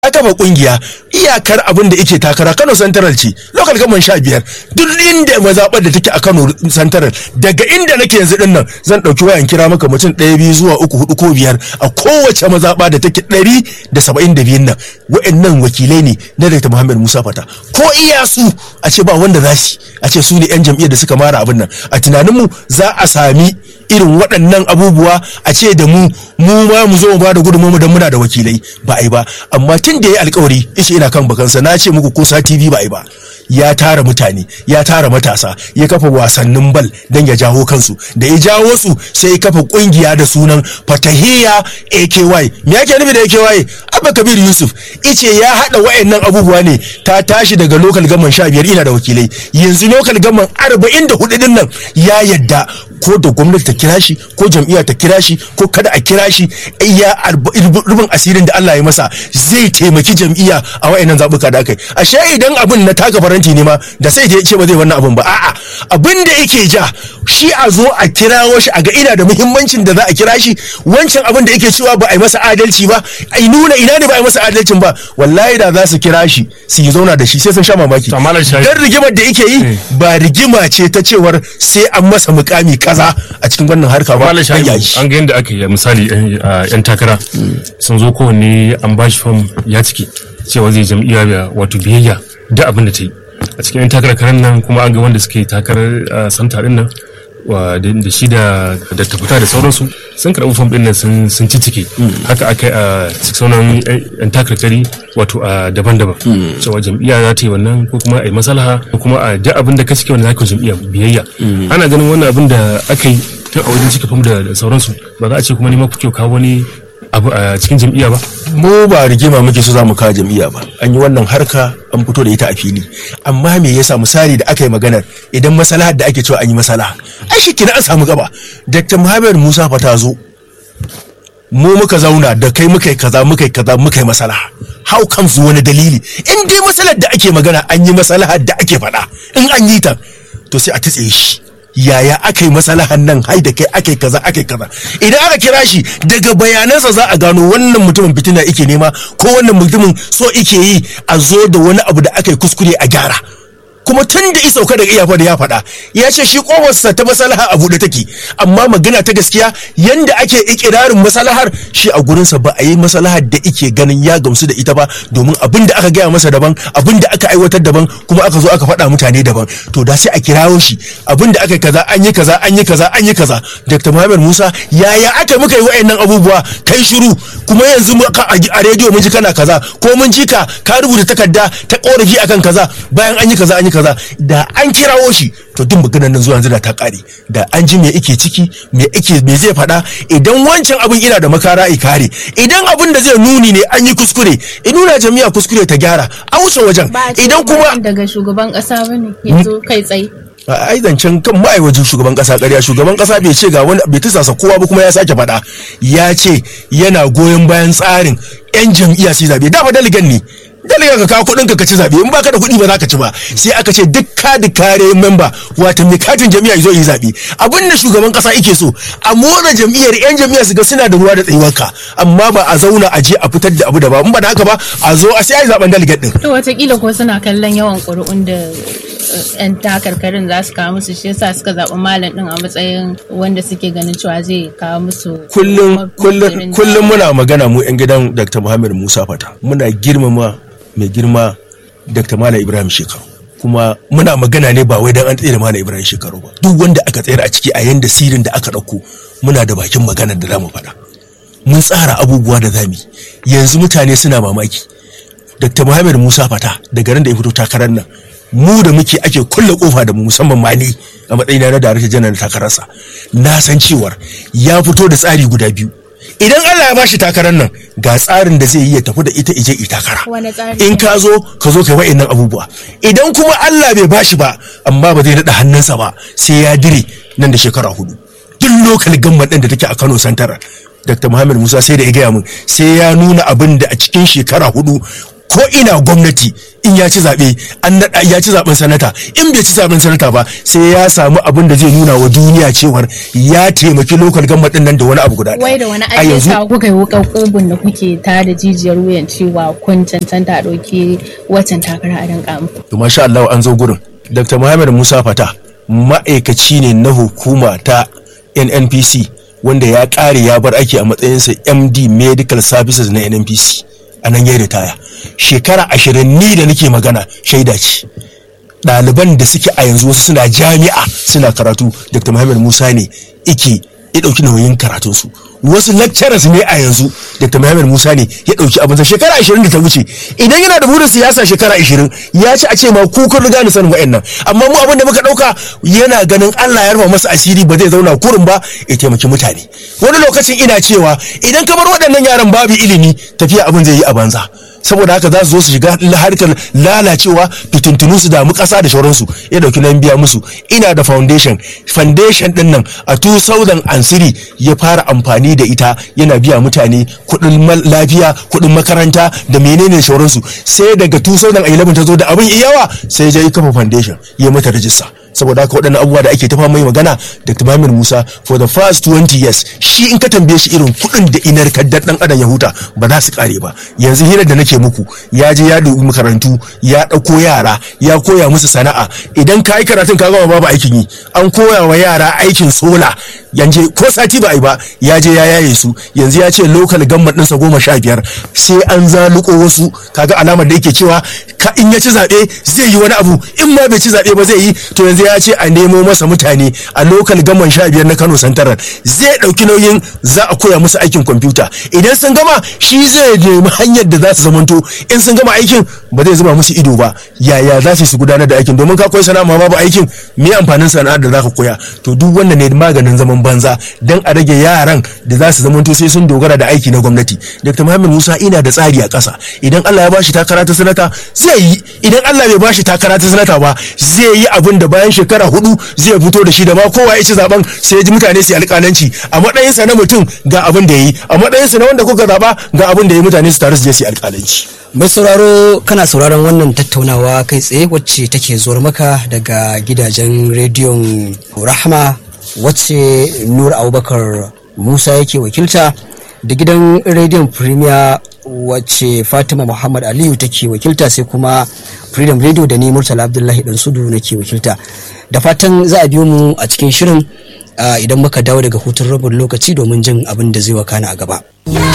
ya kafa kungiya iyakar abin da yake takara Kano Central ce local government sha biyar duk inda mazaɓar da take a Kano Central daga inda nake yanzu din nan zan ɗauki wayan kira maka mutum ɗaya biyu zuwa uku hudu ko biyar a kowace mazaɓa da take ɗari da saba'in da biyun nan wa'annan wakilai ne na Dr. Muhammad Musa Fata ko iya su a ce ba wanda za su a ce su ne 'yan jam'iyyar da suka mara abin nan a tunaninmu za a sami irin waɗannan abubuwa a ce da mu mu ma mu zo mu ba da gudunmu don muna da wakilai ba a yi ba amma tun da ya yi alkawari ishe ina kan bakansa na ce muku ko sati biyu ba a yi ba ya tara mutane ya tara matasa ya kafa wasannin bal don ya jawo kansu da ya jawo su sai ya kafa kungiya da sunan fatahiya aky me yake nufi da aky abba kabir yusuf ice ya hada wayannan abubuwa ne ta tashi daga lokal gaman sha biyar ina da wakilai yanzu lokal gaman arba'in da hudu din nan ya yadda ko da gwamnati ta kira shi ko jam'iyya ta kira shi ko kada a kira shi ya rubin asirin da Allah ya masa zai taimaki jam'iyya a wayannan zabuka da aka yi ashe idan abin na taka faranti ne ma da sai ya ce ba zai wannan abin ba a'a abin da yake ja shi a zo a kirawo shi a ga ina da muhimmancin da za a kira shi wancan abin da yake cewa ba a yi masa adalci ba ai nuna ina ne ba a yi masa adalcin ba wallahi da za su kira shi su yi zauna da shi sai sun sha mamaki dan rigimar da yake yi ba rigima ce ta cewar sai an masa mukami kaza a cikin wannan harka ba an ga yadda aka yi misali yan takara sun zo kowanne an bashi fam ya ciki cewa zai jam'iyya wato biyayya da abin da ta yi a cikin yan takarar karen nan kuma an ga wanda suke takarar santa din nan da shi da da tafita da sauransu sun karɓi fam ɗin nan sun ci ciki haka aka yi a sauran yan takarkari wato a daban-daban cewa jam'iyya za ta yi wannan ko kuma a yi masalaha ko kuma a da abin da ka cike wanda za ka jam'iyya biyayya ana ganin wannan abin da aka yi tun a wajen cika fam da sauransu ba za a ce kuma neman kuke kawo wani abu a cikin jam'iyya ba mu ba rigima muke so za mu kawo jam'iyya ba an yi wannan harka an fito da ita a fili amma me yasa misali da aka yi maganar idan masalahar da ake cewa an yi masalaha ai shi kina an samu gaba dr muhammad musa fa ta zo mu muka zauna da kai muka yi kaza muka yi kaza muka yi masalaha how comes wani dalili in dai masalar da ake magana an yi masalahar da ake faɗa in an yi ta to sai a tatse shi yaya aka yi masalahan nan hai da kai aka yi kaza aka yi kaza idan aka kira shi daga bayanansa za a gano wannan mutumin fitina ike nema ko wannan mutumin so ike yi a zo da wani abu da aka yi kuskure a gyara kuma tun da isauka daga iyafa da ya faɗa ya ce shi kowarsa ta masalaha a buɗe take amma magana ta gaskiya yanda ake ikirarin masalahar shi a gurinsa ba a yi masalahar da ike ganin ya gamsu da ita ba domin abin da aka gaya masa daban abin da aka aiwatar daban kuma aka zo aka faɗa mutane daban to da sai a kirawo shi abin da aka yi kaza an yi kaza an yi kaza an yi kaza dr muhammad musa yaya aka muka yi wa'annan abubuwa kai shiru kuma yanzu a rediyo mun ji kana kaza ko mun ji ka ka rubuta takarda ta korafi akan kaza bayan an yi kaza an yi kaza da an kirawo shi to duk maganar nan zuwa yanzu da ta kare da an ji me yake ciki me yake me zai faɗa idan wancan abin ina da makara i kare idan abin da zai nuni ne an yi kuskure in nuna jami'a kuskure ta gyara a wuce wajen idan kuma daga shugaban kasa bane yanzu kai tsaye ai zancen kan ma'aikacin shugaban kasa ƙarya shugaban kasa bai ce ga wani bai tisasa kowa ba kuma ya sake faɗa ya ce yana goyon bayan tsarin 'yan jam'iyya su zabe dama daligan ne daliga ka kawo kuɗin ka ci zabe in baka da kuɗi ba za ka ci ba sai aka ce duk kadi kare memba wato mai katin jam'iyya zo yi zabe abin da shugaban kasa yake so a motsa jam'iyyar 'yan jam'iyya su ga suna da ruwa da tsayuwar ka amma ba a zauna a je a fitar da abu da ba in ba da haka ba a zo a sai a yi zaben daligan din to watakila ko suna kallon yawan ƙuri'un da 'yan takarkarin za su kawo musu shi yasa suka zaɓi malam ɗin a matsayin wanda suke ganin cewa zai kawo musu kullum kullum kullum muna magana mu 'yan gidan dr muhammad musa fata muna girmama mai girma dr malam ibrahim shekaru kuma muna magana ne ba wai dan an tsere malam ibrahim shekaru ba duk wanda aka tsere a ciki a yanda sirin da aka ɗauko muna da bakin maganar da zamu faɗa mun tsara abubuwa da zami yanzu mutane suna mamaki dr muhammad musa fata daga ran da ya fito takarar nan mu da muke ake kulle kofa da mu musamman ma ni a matsayina na darakta janar takararsa na san cewar ya fito da tsari guda biyu idan Allah ya bashi takarar nan ga tsarin da zai yi ya tafi da ita ije takara in ka zo ka zo kai wa'annan abubuwa idan kuma Allah bai bashi ba amma ba zai naɗa hannunsa ba sai ya dire nan da shekara hudu duk lokal gamban ɗin da take a Kano Santara Dr. Muhammad Musa sai da ya gaya min sai ya nuna abin da a cikin shekara hudu ko ina gwamnati in ya ci zaɓe an naɗa ya ci zaɓen sanata in bai ci zaɓen sanata ba sai ya samu abin da zai nuna wa duniya cewar ya taimaki lokal government ɗin nan da wani abu guda ɗaya. wai da wani A ake yanzu- sa kuka yi wuƙar ƙugun da kuke ta da jijiyar wuyan cewa kun cancanta a ɗauki waccan takara a danƙa muku to masha Allah an zo gurin Dr. Muhammad Musa Fata ma'aikaci ne na hukuma ta NNPC wanda ya ƙare ya bar aiki a matsayinsa MD Medical Services na NNPC a nan ya ritaya shekara ashirin ni da nake magana shaida ce ɗaliban da suke a yanzu wasu suna jami'a suna karatu Dr. Muhammad Musa ne ike ya ɗauki nauyin karatunsu wasu lecturers ne a yanzu Dr. Muhammad Musa ne ya ɗauki abinsa shekara ashirin da ta wuce idan yana da burin siyasa shekara ashirin ya ci a ce ma ku kun riga ni sanin wa'annan amma mu abin da muka ɗauka yana ganin Allah ya rufa masa asiri ba zai zauna kurin ba ya taimaki mutane wani lokacin ina cewa idan ka bar waɗannan yaran babu ilimi tafiya abin zai yi a banza saboda haka za su zo su shiga harkar lalacewa fitintunu su damu ƙasa da sauransu ya dauki nan biya musu ina da foundation foundation din nan a 2003 ya fara amfani da ita yana biya mutane kuɗin mal- lafiya kuɗin makaranta da menene sauransu sai daga 2011 ta zo da abin yawa sai ya je kafa foundation ya mata rajista saboda haka waɗannan abubuwa da ake tafa mai magana Dr. Mamir Musa for the first 20 years shi in ka tambaye shi irin kuɗin da inar kaddar ɗan adam ya huta ba za su ƙare ba yanzu hirar da nake muku ya je ya dubi makarantu ya ɗauko yara ya koya musu sana'a idan ka yi karatun ka gama babu aikin yi an koya wa yara aikin sola yanje ko sati ba a yi ba ya je ya yaye su yanzu ya ce local government ɗinsa goma sha biyar sai an zaluko wasu kaga alamar da yake cewa ka in ya ci zaɓe zai yi wani abu in ma bai ci zaɓe ba zai yi to yanzu ya ce a nemo masa mutane a lokal gaman sha biyar na kano santarar zai ɗauki nauyin za a koya musu aikin kwamfuta idan sun gama shi zai nemi hanyar da za su zamanto in sun gama aikin ba zai zuba musu ido ba yaya za su yi su gudanar da aikin domin ka koyi sana'a ma babu aikin me amfanin sana'ar da za ka koya to duk wannan ne maganin zaman banza dan a rage yaran da za su zamanto sai sun dogara da aiki na gwamnati dr muhammad musa ina da tsari a ƙasa idan allah ya bashi takara ta sanata zai yi idan allah bai bashi takara ta sanata ba zai yi abin da bayan shekara hudu zai fito da shi da ma kowa ya ci zaben sai ya ji mutane su yi alƙalanci a matsayinsa na mutum ga abin da ya yi a matsayinsa na wanda kuka zaba ga abin da ya yi mutane su taru su je su yi alƙalanci mai sauraro kana sauraron wannan tattaunawa kai tsaye wacce take zuwar maka daga gidajen rediyon rahama wacce nur abubakar musa yake wakilta da gidan rediyon premier wacce fatima muhammad aliyu take wakilta sai kuma freedom radio da ni murtala abdullahi dan sudu nake wakilta da fatan za a biyo mu a cikin shirin ah, idan muka dawo daga hutun rabin lokaci domin jin abin da zai wakana a gaba